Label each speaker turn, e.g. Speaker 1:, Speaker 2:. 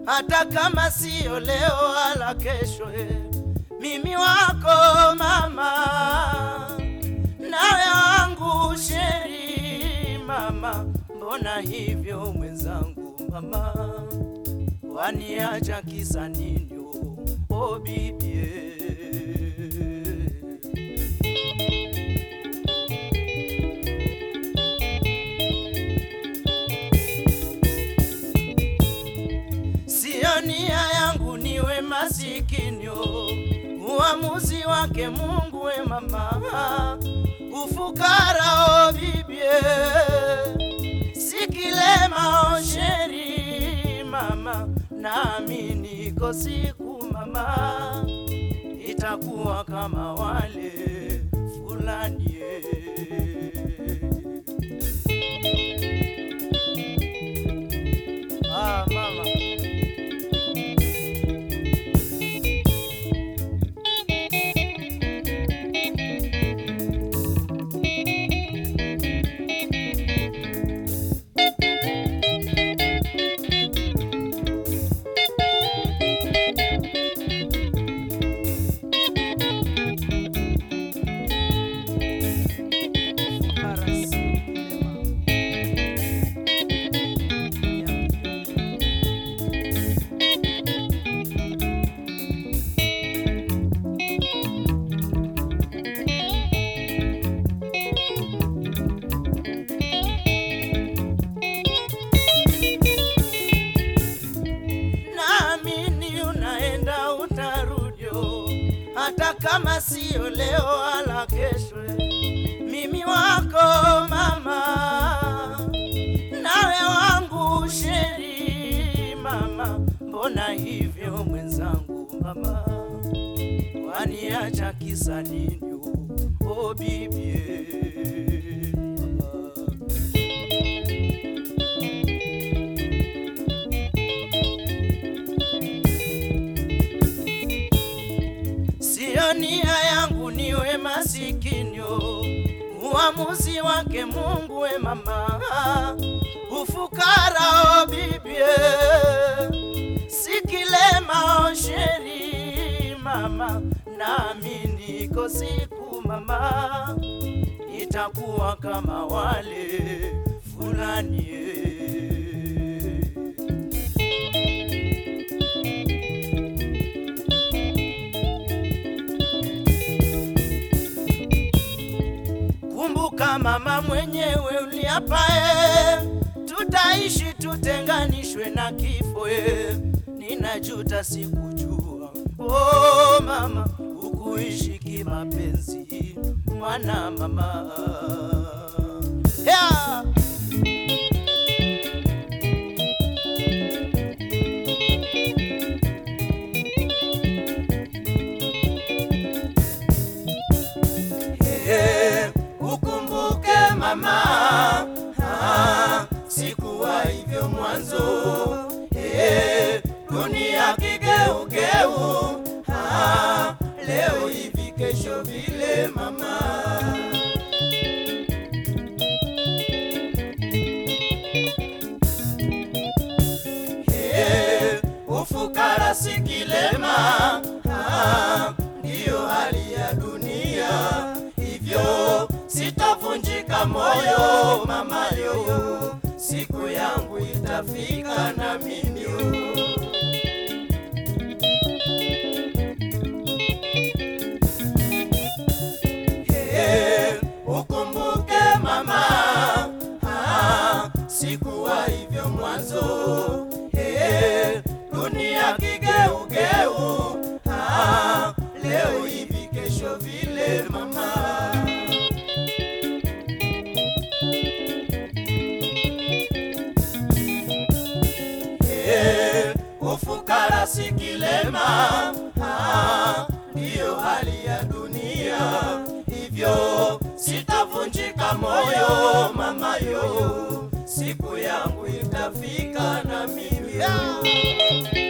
Speaker 1: hata kama siyo leo wala kesho. eh. Mimi wako mama, nawe wangu sheri mama, mbona hivyo mwenzangu mama, waniacha kisa nini? oh, Oh bibie Sio nia yangu niwe masikini, oh. uamuzi wake Mungu we mama, ufukara o bibie, sikilema o sheri mama, nami niko siku mama, itakuwa kama wale fulani eh. Ah, mama. Naamini unaenda utarudio, hata kama siyo leo wala kesho. Mimi wako mama, nawe wangu sheri mama, mbona hivyo mwenzangu mama, waniacha kisa nini? Oh bibie mama. Sio nia yangu niwe masikini, oh. uamuzi wake Mungu we mama, ufukara o bibie, sikilema o sheri mama, nami niko siku mama, itakuwa kama wale fulani eh. Kumbuka mama mwenyewe uliapae, tutaishi tutenganishwe na kifo. e. Ninajuta sikujua, oh mama, ukuishi kimapenzi, mwana mama yeah. Eh, ukumbuke mama, ah, sikuwa hivyo mwanzo. Eh, dunia kigeugeu, ah, leo hivi kesho vile mama. Eh, ufukara si kilema, ah, ndiyo hali ya dunia, hivyo sitavunjika moyo mama yo, siku yangu itafika na mimi yo. Eh, ukumbuke mama, ah, sikuwa hivyo mwanzo. Eh, dunia kigeugeu, ah, leo hivi kesho vile mama. Eh, ufukara si kilema, ah, ndiyo hali ya dunia, hivyo sitavunjika moyo mama yo, siku yangu itafika na mimi